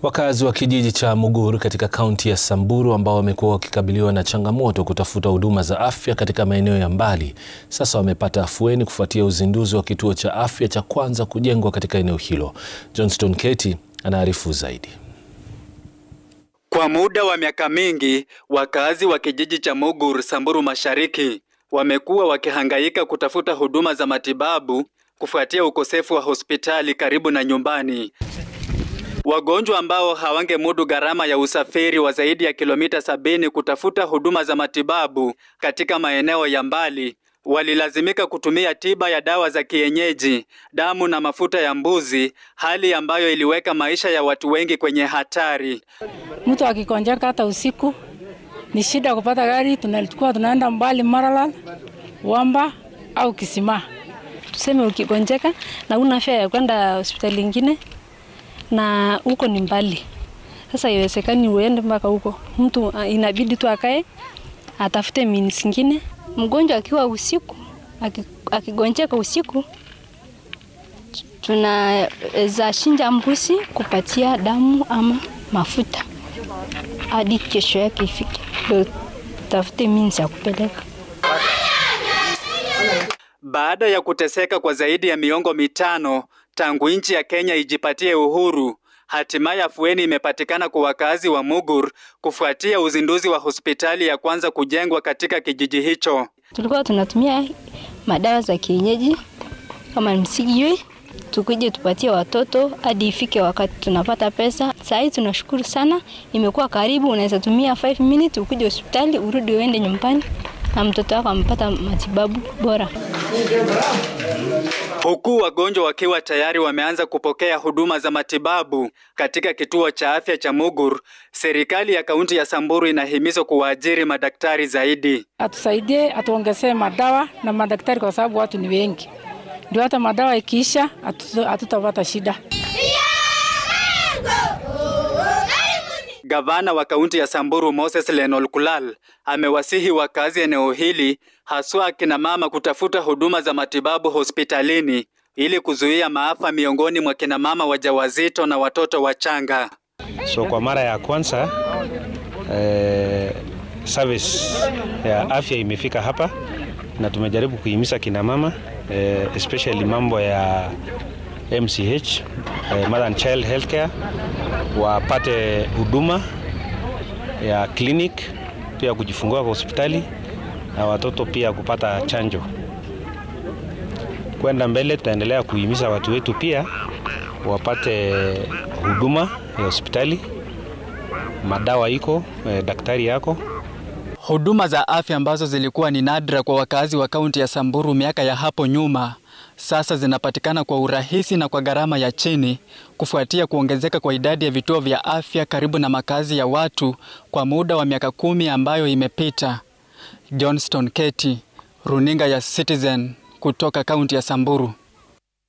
Wakazi wa kijiji cha Muguru katika kaunti ya Samburu ambao wamekuwa wakikabiliwa na changamoto kutafuta huduma za afya katika maeneo ya mbali sasa wamepata afueni kufuatia uzinduzi wa kituo cha afya cha kwanza kujengwa katika eneo hilo. Johnston Keti anaarifu zaidi. Kwa muda wa miaka mingi, wakazi wa kijiji cha Muguru, Samburu Mashariki wamekuwa wakihangaika kutafuta huduma za matibabu kufuatia ukosefu wa hospitali karibu na nyumbani. Wagonjwa ambao hawangemudu gharama ya usafiri wa zaidi ya kilomita sabini kutafuta huduma za matibabu katika maeneo ya mbali walilazimika kutumia tiba ya dawa za kienyeji, damu na mafuta ya mbuzi, hali ambayo iliweka maisha ya watu wengi kwenye hatari. Mtu akikonjeka hata usiku ni shida kupata gari, tunalikuwa tunaenda mbali Maralal, Wamba au Kisima. Tuseme ukigonjeka na una afya ya kwenda hospitali ingine na huko ni mbali, sasa iwezekani uende mpaka huko, mtu inabidi tu akae atafute means ingine. Mgonjwa akiwa usiku akigonjeka usiku, tunaweza shinja mbuzi kupatia damu ama mafuta hadi kesho yake ifike, ndio tafute means ya kupeleka. Baada ya kuteseka kwa zaidi ya miongo mitano tangu nchi ya Kenya ijipatie uhuru, hatimaye afueni imepatikana kwa wakazi wa Mugur kufuatia uzinduzi wa hospitali ya kwanza kujengwa katika kijiji hicho. Tulikuwa tunatumia madawa za kienyeji kama msigiywe, tukuje tupatie watoto hadi ifike wakati tunapata pesa. Saa hii tunashukuru sana, imekuwa karibu, unaweza tumia 5 minutes ukuje hospitali urudi uende nyumbani na mtoto wako amepata matibabu bora. Huku wagonjwa wakiwa tayari wameanza kupokea huduma za matibabu katika kituo cha afya cha Mugur, serikali ya kaunti ya Samburu inahimizwa kuwaajiri madaktari zaidi. Atusaidie, atuongezee madawa na madaktari, kwa sababu watu ni wengi, ndio hata madawa ikiisha hatutapata shida. Gavana wa kaunti ya Samburu Moses Lenol Kulal amewasihi wakazi eneo hili haswa akina mama kutafuta huduma za matibabu hospitalini ili kuzuia maafa miongoni mwa kina mama wajawazito na watoto wachanga. So kwa mara ya kwanza eh, service ya afya imefika hapa na tumejaribu kuhimiza kina mama eh, especially mambo ya MCH eh, Mother and Child Healthcare wapate huduma ya clinic pia kujifungua kwa hospitali na watoto pia kupata chanjo. Kwenda mbele, tutaendelea kuhimiza watu wetu pia wapate huduma ya hospitali, madawa iko, eh, daktari yako. Huduma za afya ambazo zilikuwa ni nadra kwa wakazi wa kaunti ya Samburu miaka ya hapo nyuma sasa zinapatikana kwa urahisi na kwa gharama ya chini kufuatia kuongezeka kwa idadi ya vituo vya afya karibu na makazi ya watu kwa muda wa miaka kumi ambayo imepita. Johnston Keti, Runinga ya Citizen kutoka kaunti ya Samburu.